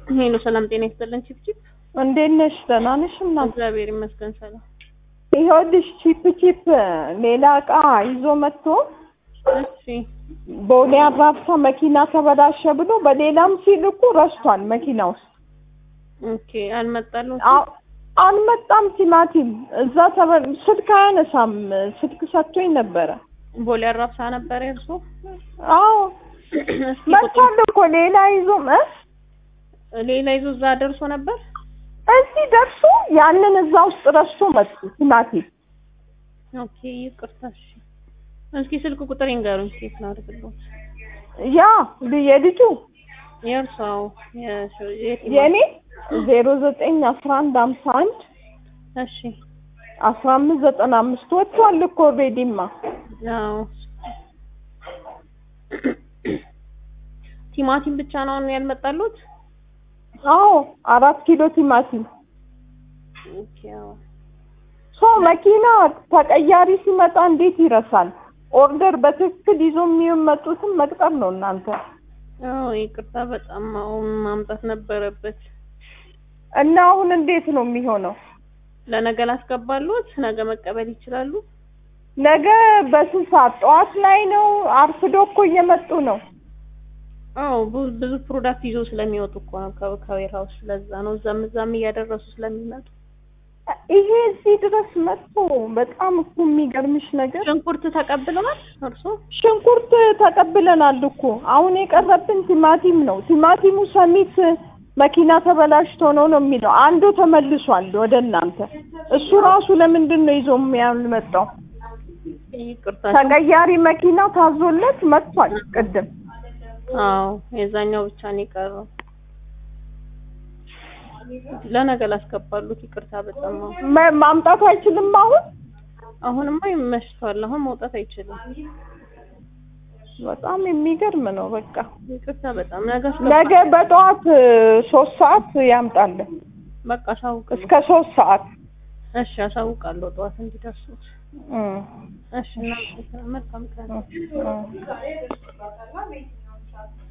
ሄሎ ሰላም ጤና ይስጥልን። ቺፕ ቺፕ እንዴት ነሽ? ደህና ነሽ? እናት እግዚአብሔር ይመስገን ሰላም። ይኸውልሽ ቺፕ ቺፕ ሌላ እቃ ይዞ መጥቶ እሺ ቦሌ አራብሳ መኪና ተበላሸ ብሎ በሌላም ሲልኩ ረስቷል መኪና ውስጥ ኦኬ አልመጣልም። አ- አልመጣም። ቲማቲም እዛ ተበ ስልክ አያነሳም። ስልክ ሰጥቶኝ ነበረ። ቦሌ አራብሳ ነበረ እርሶ? አዎ እስኪ ቁጥር መጥቷል እኮ ሌላ ይዞ እ ሌላ ይዞ እዛ ደርሶ ነበር። እዚህ ደርሶ ያንን እዛ ውስጥ ረስቶ መጡ ቲማቲም ኦኬ ይቅርታ። እሺ እስኪ ስልክ ቁጥር ይንገሩኝ ቼክ ላድርግልዎት። ያ የልጁ የእርሶ አዎ፣ የሽ- የት- የእኔ ዜሮ ዘጠኝ አስራ አንድ ሀምሳ አንድ እሺ አስራ አምስት ዘጠና አምስት ወጥቷል እኮ ኦልሬዲማ። አዎ ቲማቲም ብቻ ነው አሁን ያልመጣሉት? አዎ አራት ኪሎ ቲማቲም ኦኬ አዎ ሰው መኪና ተቀያሪ ሲመጣ እንዴት ይረሳል? ኦርደር በትክክል ይዞ የሚመጡትን መቅጠር ነው እናንተ። አዎ ይቅርታ በጣም አሁን ማምጣት ነበረበት። እና አሁን እንዴት ነው የሚሆነው? ለነገ ላስገባሉት፣ ነገ መቀበል ይችላሉ። ነገ በስንት ሰዓት? ጠዋት ላይ ነው። አርፍዶ እኮ እየመጡ ነው። አዎ ብዙ ብዙ ፕሮዳክት ይዞ ስለሚወጡ እኮ ነው ከ- ከዌር ሀውስ። ለዛ ነው እዛም እዛም እያደረሱ ስለሚመጡ። ይሄ እዚህ ድረስ መጥቶ በጣም እኮ የሚገርምሽ ነገር ሽንኩርት ተቀብለዋል እርሶ? ሽንኩርት ተቀብለናል እኮ አሁን የቀረብን ቲማቲም ነው። ቲማቲሙ ሰሚት መኪና ተበላሽቶ ነው ነው የሚለው አንዱ ተመልሷል ወደ እናንተ። እሱ ራሱ ለምንድን ነው ይዞ ያልመጣው? ይቅርታ። ተቀያሪ መኪና ታዞለት መጥቷል ቅድም። አዎ የዛኛው ብቻ ነው የቀረው። ለነገ ላስገባሉት። ይቅርታ በጣም አሁን መ- ማምጣት አይችልም አሁን አሁንማ ይመሽቷል። አሁን መውጣት አይችልም። በጣም የሚገርም ነው። በቃ ይቅርታ በጣም ነገ አስገባ- ነገ በጠዋት እ, ሶስት ሰዓት ያምጣለን በቃ አሳውቅ። እስከ ሶስት ሰዓት እሺ አሳውቃለሁ ጠዋት እንዲደርሱት። እ፣ እሺ እና መልካም ቀን። እ፣ እ።